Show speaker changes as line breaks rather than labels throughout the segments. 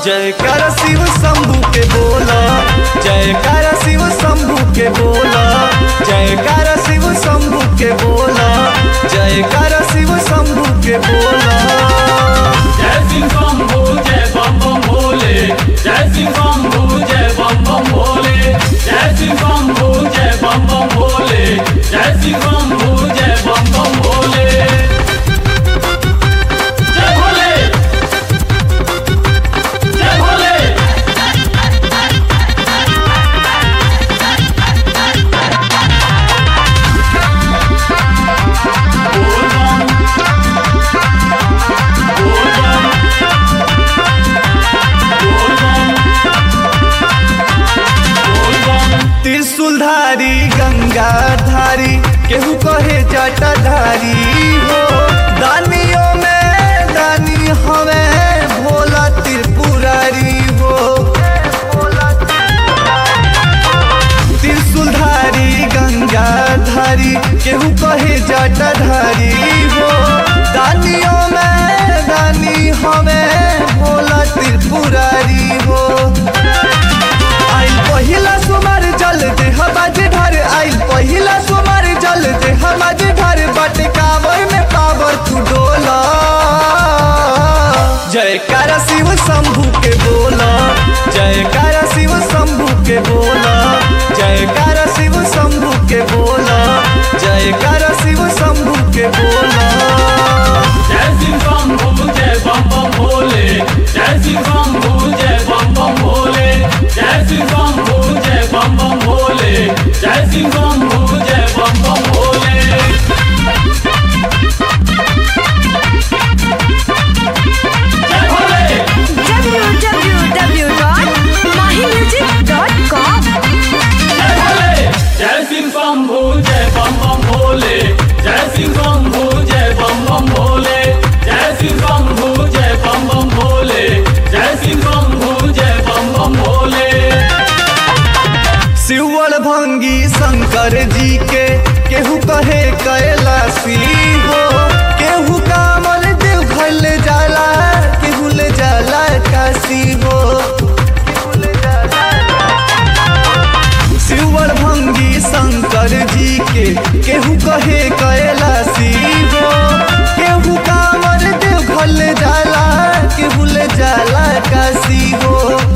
जयकार शिव शंभू के बोला जयकार शिव शंभू के बोला जयकार शिव शंभू के बोला जयकार शिव शंभू के बोला
जय सिंह शंभू जय बम बम भोले जय सिंह शंभू जय बम बम भोले जय सिंह शंभू जय बम बम भोले जय सिंह शंभू जय बम बम भोले जय भोले जय भोले बोल बम बोल बम बोल बम बोल बम
त्रिशूलधारी गंगाधारी केहू कहे जटाधारी हो दानियों में दानी हवे भोला त्रिपुरारी हो त्रिशूलधारी गंगाधारी केहू कहे जटाधारी हो दानियों में दानी हवे भोला त्रिपुरारी हो आइल पहिला सुमार जल दे हमाज ढर आइल पहिला सुमार जल दे हमाज ढर बट कावर में पावर तू डोला जयकार शिव शंभू के बोला जयकार शिव शंभू के बोला जयकार शिव शंभू के बोला जयकार शिव शंभू के बोला
जय सिंह शंभू जय बम बम भोले जय सिंह शंभू जय बम बम भोले जय सिंह शंभू जय बम बम भोले जय सिंह शंभू जय बम बम भोले जय भोले
www.mahimusic.com
जय भोले जय सिंह शंभू जय बम बम भोले जय सिंह शंभू जय बम बम भोले जय सिंह शंभू जय बम बम भोले जय सिंह शंभू जय बम बम भोले
शिवल भंगी शंकर जी के केहू कहे कैलासी हो केहू कामल देव घर ले जाला केहू ले जाला काशी हो शिवल भंगी शंकर जी के केहू कहे कैलासी हो केहू कामल देव घर ले जाला केहू ले जाला काशी हो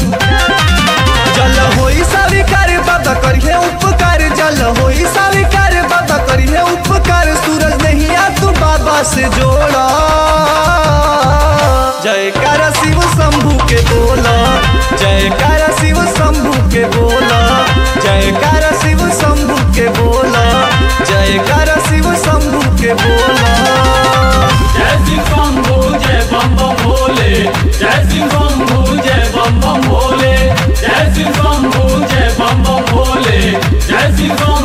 जल होई स्वीकार बाबा करिए उपकार जल होई स्वीकार बाबा करिए उपकार सूरज नहीं आ तू बाबा से जोड़ा जयकार शिव शंभू के बोला जयकार शिव शंभू के बोला जयकार शिव शंभू के बोला जयकार शिव शंभू के बोला
जय सिंह शंभू जय बम बम भोले जय सिंह शंभू जय बम बम भोले जय सिंह शंभू जय बम बम भोले जय सिंह शंभू